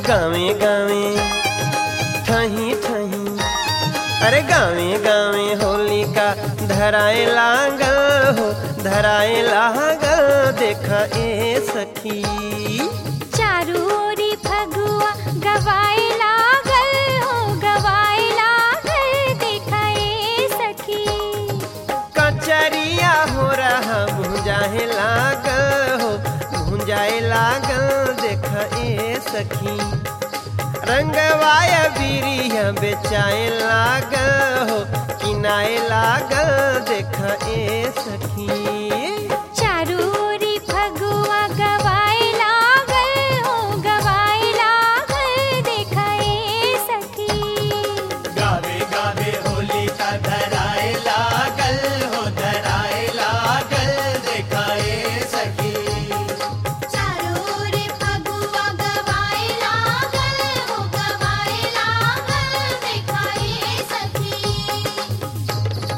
गावे गावे ठही ठही अरे गावे गावे होली का धराए लागल हो धराए लागल देख ए सखी चारू ओरी फगुआ गवाए लागल हो गवाए लागल देखाए सखी कचरिया हो रहा भुंजाए लागल हो भुंजाए लागल देख ए सखी रंगवाय बीरिया बेचाए लागल हो किनाए लागल देख ए सखी चारू ओरी फगुआ गवाए लागल हो गवाए लागल देखाए सखी गावे गावे होली का धराए लागल हो धराए लागल देखाए सखी चारोरे फगुआ गवाए लागल हो गवाए लागल देखाए सखी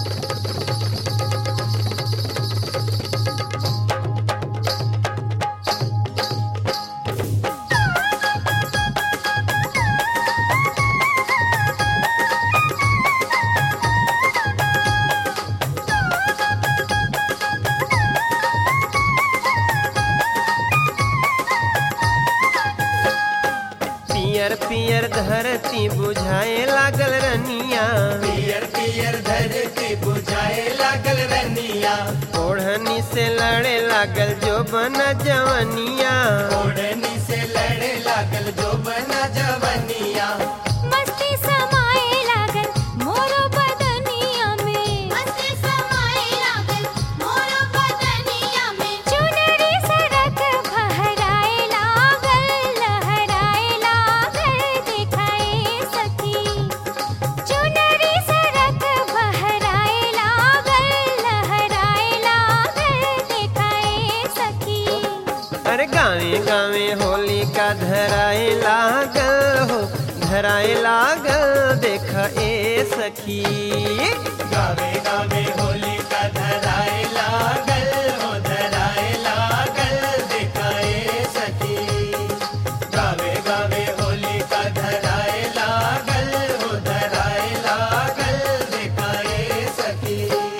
पियर पियर धरती बुझाए लागल रनिया पियर पियर धरती बुझाए लागल रनिया ओढ़नी से लड़े लागल जो बना जवनिया ओढ़नी से लड़े लागल जो बना जवनिया मस्ती समाए लागल मोरो बदनिया में मस्ती समाए लागल मोरो बदनिया में चुनरी सड़क फहराए लागल लहराए लागल दिखाए सखी चुनरी सड़क फहराए लागल लहराए लागल दिखाए सखी अरे गावे गावे होली का धराए लागल हो धराए लागल देख ए सखी गावे गावे होली का धराए लागल हो धराए लागल देखाए सखी गावे गावे होली का धराए लागल हो धराए लागल देखाए सखी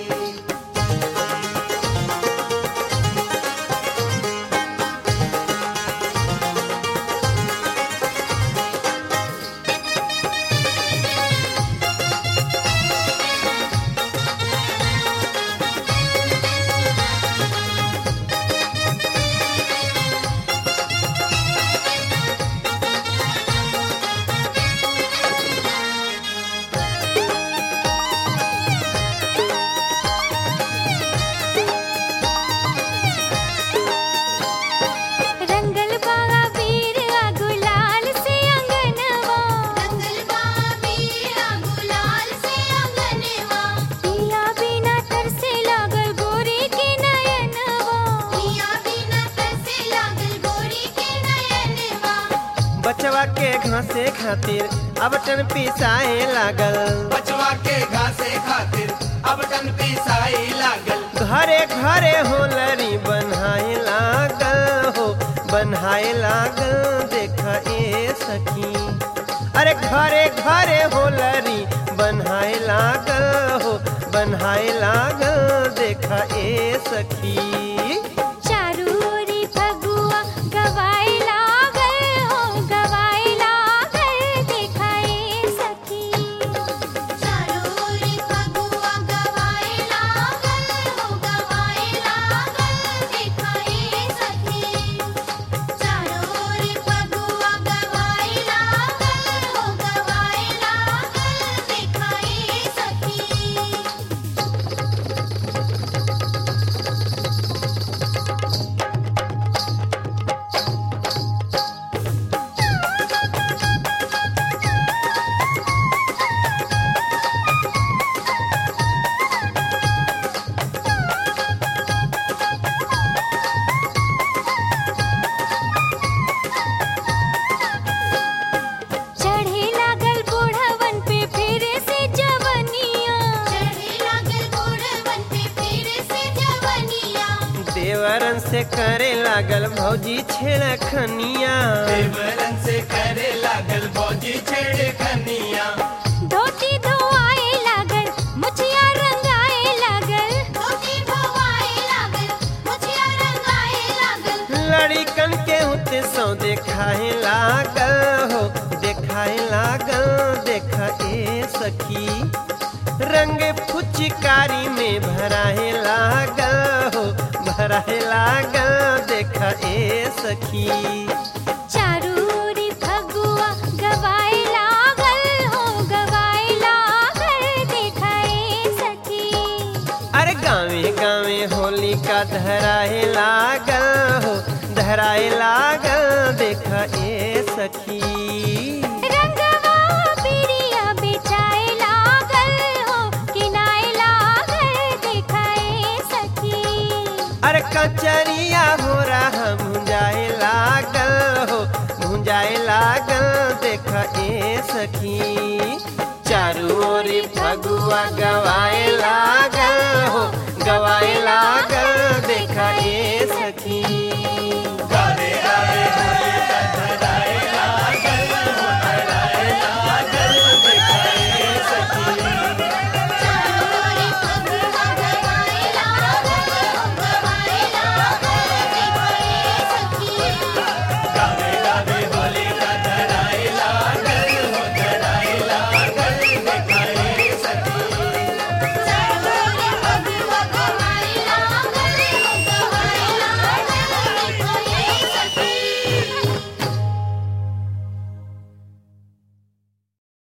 रंगल बागा वीर आ गुलाल से अंगनवा रंगल बागा वीर आ गुलाल से अंगनवा पिया बिना तरसे लागल गोरी के नयनवा पिया बिना तरसे लागल गोरी के नयनवा बचवा के घासे खातिर अब टन पिसाए लागल बचवा के घासे खातिर अब टन पिसाई लागल घरे घरे होलरी बनाए लागल हो बनाए लागल देख ए सखी अरे घरे घरे होलरी बनाए लागल हो बनाए लागल देख ए सखी चारू ओरी फगुआ गवाए लागल हो गवाए लागल देखाए सखी चारू ओरी फगुआ गवाए लागल हो गवाए लागल देखाए सखी चारू ओरी फगुआ गवाए लागल हो गवाए लागल देखाए सखी देवरन से करे लागल भौजी छेड़खनिया देवरन से करे लागल भौजी छेड़ खनिया धोती धोआए लागल मुछिया रंगाए लागल धोती धोआए लागल मुछिया रंगाए लागल लड़िकन के होते सौ देखाए लागल हो देखाए लागल देखा ए सखी रंग फुचकारी में भराए लागल हो भराए लागल देखा ए सखी चारूरी फगुआ गवाए लागल हो गवाए लागल देखाए सखी अरे गावे गावे होली का धराए लागल हो धराए लागल देखा ए सखी रंगवा पिरिया बेचाए लागल हो किनाए लागल देखाए सखी अरे कचरिया हो रहा भुंजाए लागल हो भुंजाए लागल देख ए सखी चारू ओरी फगुआ गवाए लागल हो गवाए लागल